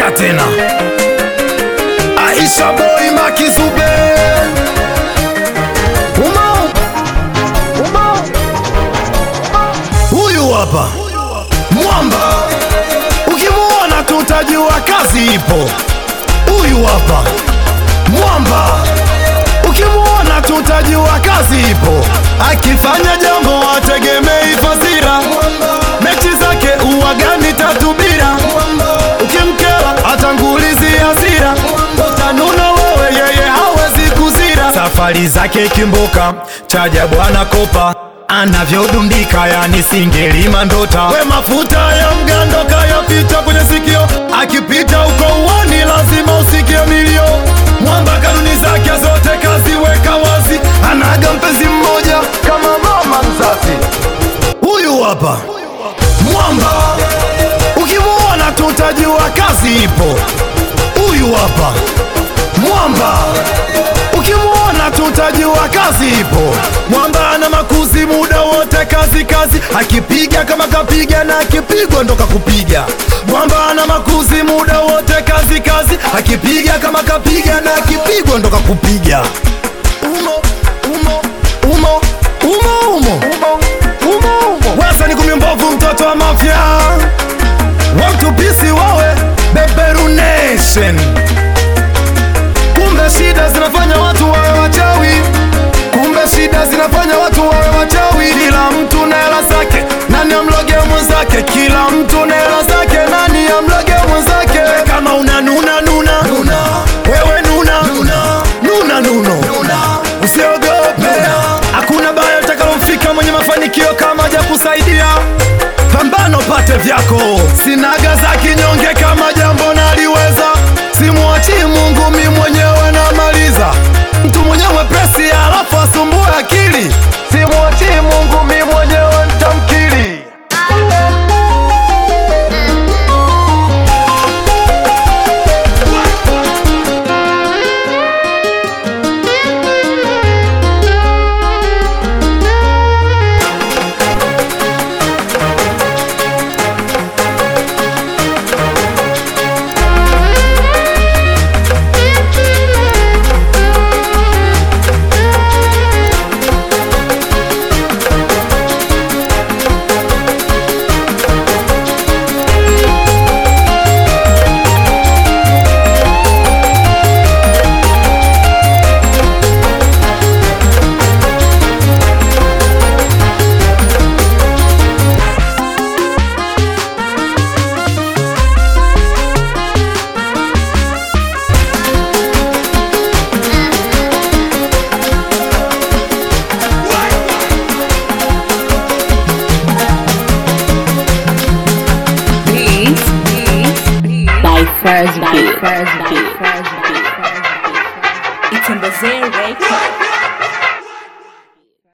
weka tena Aisha boy Makizube Umo Umo Huyu hapa Mwamba Ukimuona tutajua kazi ipo Huyu hapa Mwamba Ukimuona tutajua kazi ipo Akifanya jambo ategemei fadhila Mechi zake uwagani tatu bila Ukimkela atangulizi hasira Utanuna wewe yeye hawezi kuzira Safari zake kimboka chaja bwana kopa anavyodundika yani singelima ndota we mafuta ya mgando kayapita kwenye sikio akipita uko uwani lazima usikie milio mwamba kanuni zake zote kaziweka wazi anaga mpenzi mmoja kama mama mzazi huyu hapa mwamba ukimuona tutajua kazi ipo huyu hapa mwamba ukimuona tutajua kazi ipo mwamba ana makuzi muda wote kazi kazi akipiga kama kapiga na akipigwa ndo kakupiga mwamba ana makuzi muda wote kazi kazi akipiga kama kapiga na akipigwa ndo kakupiga umo umo umo umo umo umo umo wasa ni kumi mbovu mtoto wa mafya wamtupisi wawe beberu nation kumbe shida zinafanya watu wawe wachawi kumbe shida zinafanya watu wawe wachawi kila mtu na hela zake nani amloge mwenzake kila mtu na hela zake nani amloge mwenzake kama una nuna nuna, nuna. wewe nuna nuna, nuna nuno usiogope hakuna baya utakalomfika mwenye mafanikio kama haja kusaidia pambano pate vyako sinaga za kinyonge kama jambo naliweza simwachi mungu mi mwenyewe namaliza mtu mwenyewe presi alafu asumbue akili simwachi mungu mi mwenyewe ntamkili by first beat. It's in the zero